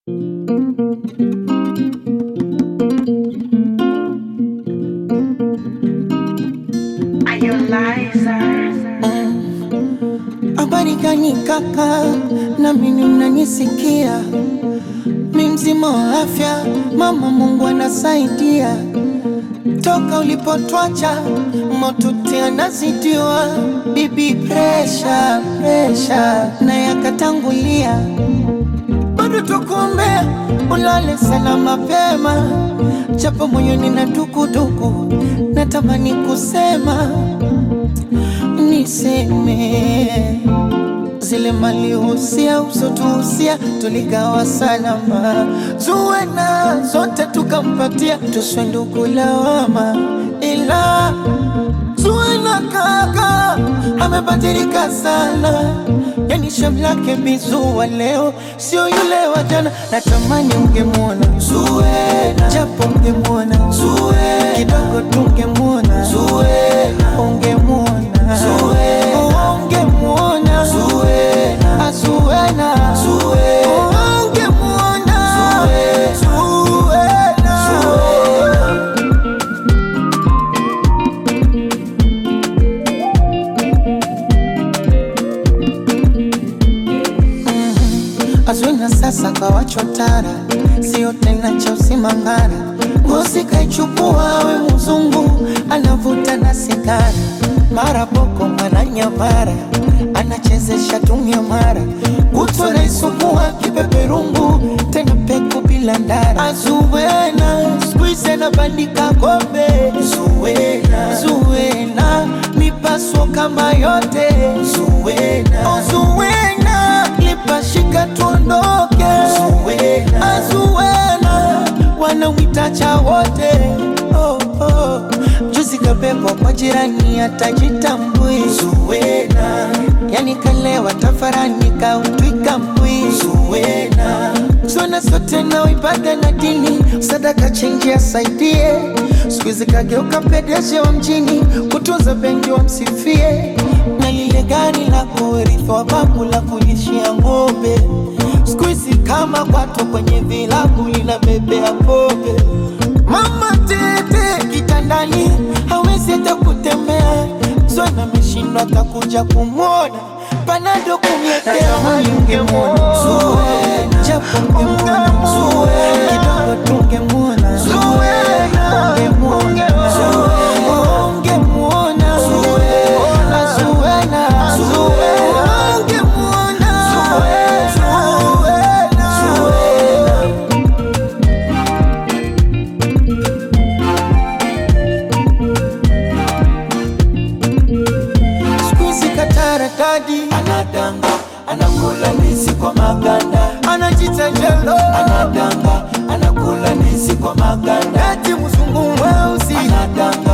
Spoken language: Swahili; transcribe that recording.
Habari gani kaka, na mimi mnanisikia? Mi mzima wa afya, mama Mungu anasaidia. Toka ulipotwacha motuti anazidiwa, bibi presha presha na yakatangulia, bado tukuombea ulale sana mapema, japo moyoni na dukuduku, natamani kusema niseme zile malihusia usotuhusia tuligawa salama, zuwena zote tukampatia, tuswe ndugu lawama, ila zuwena kaka amebadilika sana, yani shamlake bizuwa leo sio yule wa jana. Natamani ungemwona Zuwena, japo ungemwona Zuwena, kidogo tungemwona Zuwena, ungemwona Zuwena, ungemwona Zuwena, Azuwena, Zuwena, ungemwona Zuwena, Zuwena. Azwina sasa kawachotara, sio tena cha usimangara. Ngozi kaichukua we mzungu, anavuta na sigara, mara boko mara nyamara, anachezesha tumia mara, kutwa naisukua kipeperungu, tena peku bila ndara. Azuwena skuize na bandika kombe, Zuwena, Zuwena mipaso kama yote, Zuwena, oh, Zuwena lipashika tuondoke, Zuwena, Azuwena wanamwitacha wote oh, oh. Juzi kabebwa kwa jirani atajitambui, Zuwena yani kalewa tafarani kautwika mbwi, Zuwena zona zote na ibada na dini, sadaka chenji asaidie. Siku hizi kageuka pedeje wa mjini, kutunza benki wamsifie, na lile gari la kurithi wa babu la kulishia ng'ombe. Siku hizi kama kwato kwenye vilabu linabebea pombe. Mama tete kitandani hawezi hata kutembea, Zwana ameshindwa atakuja kumwona panado kumletea ungemwona Zuwena, japo ungemwona Zuwena, kidogo tungemwona Zuwena, ungemwona Zuwena, ungemwona Zuwena, Zuwena, Zuwena, ungemwona Zuwena, Zuwena. Siku hizi katarakadi anadanga, anakula ndizi kwa maganda, anajita jelo, anadanga, anakula ndizi kwa maganda, eti mzungu mweusi anadanga